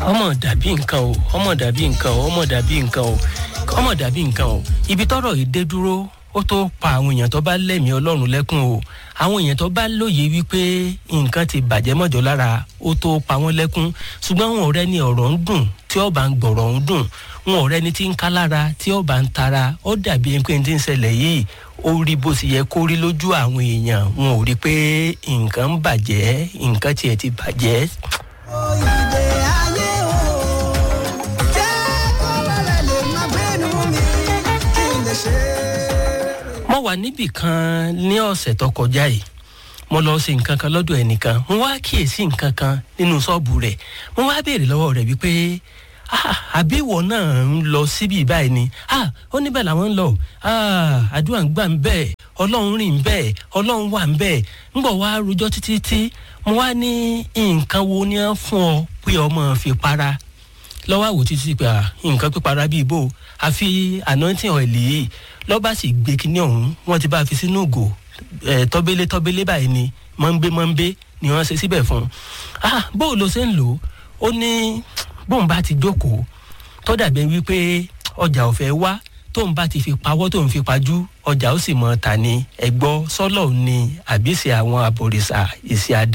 ọmọ dàbí nǹkan o ọmọ dàbí nǹkan o ọmọ dàbí nǹkan o ọmọ dàbí nǹkan o ibi tọrọ yìí dé dúró ó tó pa àwọn èèyàn tó bá lẹ́mìí ọlọ́run lẹ́kùn o àwọn èèyàn tó bá lóye wípé nǹkan ti bàjẹ́ mọ́jọ́ lára ó tó pa wọ́n lẹ́kùn ṣùgbọ́n wọn ò rẹ́ ni ọ̀rọ̀ ń dùn tí ọba ń gbọ̀rọ̀ ń dùn wọn ò rẹ́ ni tí ń ká lára tí ọba ń tara ó dàbí ẹni pé ní ti ń ṣẹlẹ̀ yìí ó rí bó ti yẹ kó rí lójú àwọn èèyàn wọn ò rí pé nǹkan ń bàjẹ́ nǹkan tiẹ̀ ti bàjẹ́. Oyìnbó ayé o, jẹ́ kó rẹ̀ lè má gbénu mi kí n lè ṣe é. mo wà níbì kan ní ọ̀sẹ̀ tó kọjá yìí mo lọ ṣe nǹkan kan lọ́dọ̀ ẹnìkan mo wá kíyèsí nǹkan kan nínú ṣọ́ọ̀bù rẹ̀ mo wá béèrè lọ́wọ́ rẹ̀ wípé "Ah, àbí ìwọ náà ń lọ síbí báyìí ni Ah, ó níbẹ̀ làwọn ń lọ Ah, àdúrà ń gbà ń bẹ́ẹ̀ ọlọ́run rìn ń bẹ́ẹ̀ ọlọ́run wà ń bẹ́ẹ̀ ń bọ̀ wá rojọ́ títí tí mo wá ní nǹkan wo ni wọ́n fún ọ pé ọmọ fi para lọ́wọ́ àwò títí pé à, nǹkan pípara bíi bò àfi anointing oil yìí lọ́ba sì gbé kinní ọ̀hún wọ́n ti bá a fi sínú ògò ẹ̀ tọ́bélé tọ́bélé báyìí ni mọ́ńbé mọ́ńbé ni wọ́n ṣe síbẹ̀ fún un. ah bó o lo ṣe ń lò ó ó ní bóun bá ti jókòó tó dàbí wípé ọjà ò fẹ́ wá tóun bá ti fi pawọ́ tóun fi pajú ọjà ó sì mọ ta ni ẹ̀gbọ́ sọ́lọ̀ ni àbí ṣe àwọn àbòrìṣà ìṣe àdá